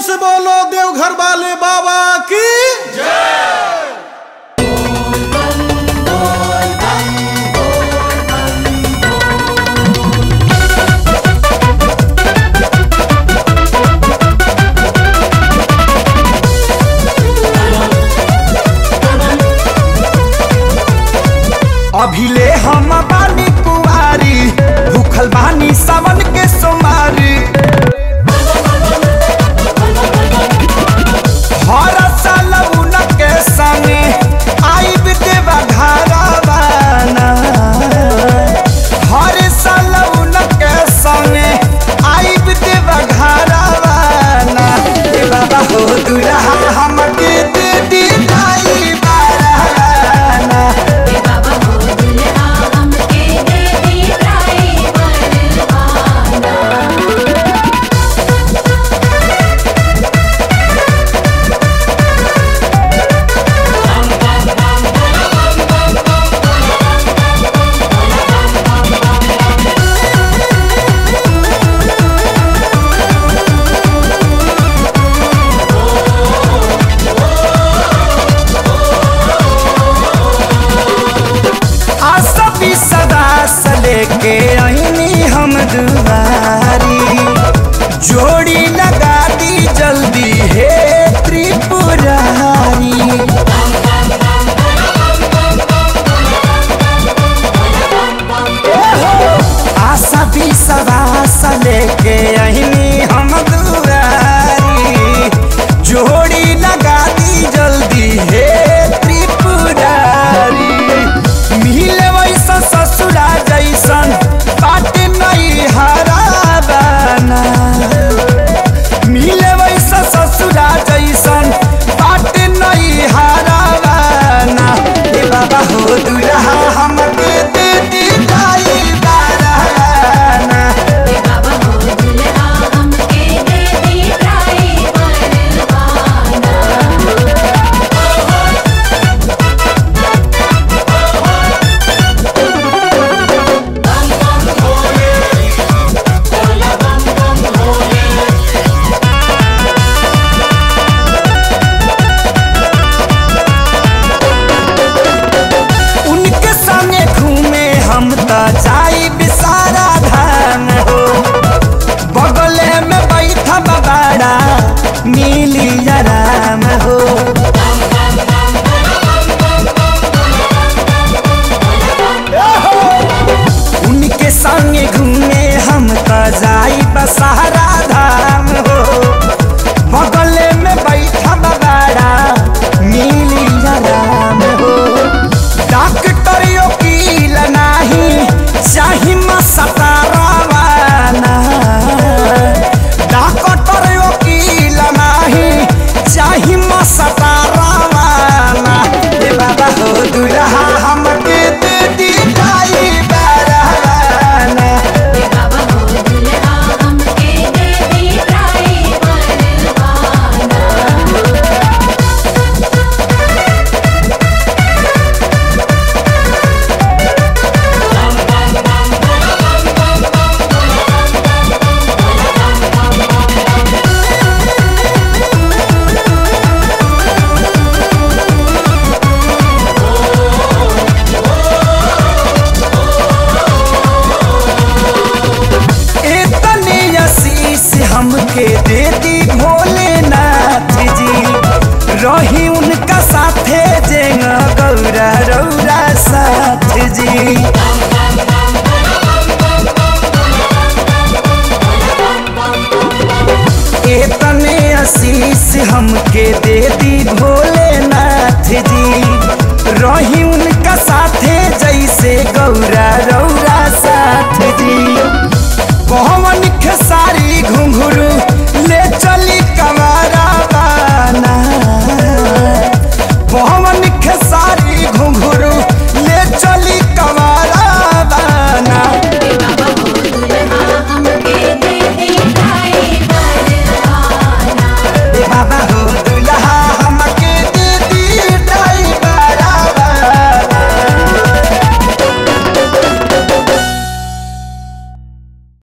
से बोलो देवघर वाले बाबा की अभिले हम बानी कुआरी भूखल बानी सावन के सोमारी हर साल उनके संगे आइब देवा घरवाना हर साल उनके संगे आइब देवा घरवाना ए बाबा हो दुल्हा हमके दे दी दाई बाराना बाबा हो दुल्हा हमके दे दी ड्राइवर आना आसबी सदा से लेके आईनी हम दुआरी जोड़ी लगा दी जल्दी हे त्रिपुरारी आशा भी सदा से लेके आईनी हम दुआरी जोड़ी लगा दी जल्दी हे त्रिपुरारी मिले वैसा ससुरा जैसन बाट नहीं हराबाना मिले वैसा ससुरा जैसन बाट नहीं हराबाना ए बाबा हो दुल्हा हमके दे दी दाई बाराना बाबा हो दुल्हा हमके दे दी ड्राइवर आना उनके संगे घूमे हम त जाई बिसारा धाम हो बगले में बैठा बाबाड़ा मिली आराम हो उनके संगे घूमे हम त जाई बसारा धाम हो बगले में बैठा बाबाड़ा मिली आराम हो डॉक्टर वकील नाही चाही मसतारावाना डॉक्टर वकील नाही चाही मसतारावाना ए बाबा हो दुल्हा हमके दे दी दाई बाराना बाबा हो दुल्हा हमके दे दी ड्राइवर आना इतने आशीष हमके दे दी भोलेनाथ जी रही उनका साथे जेंग गौरा रौरा साथ जी इतने आशीष हमके दे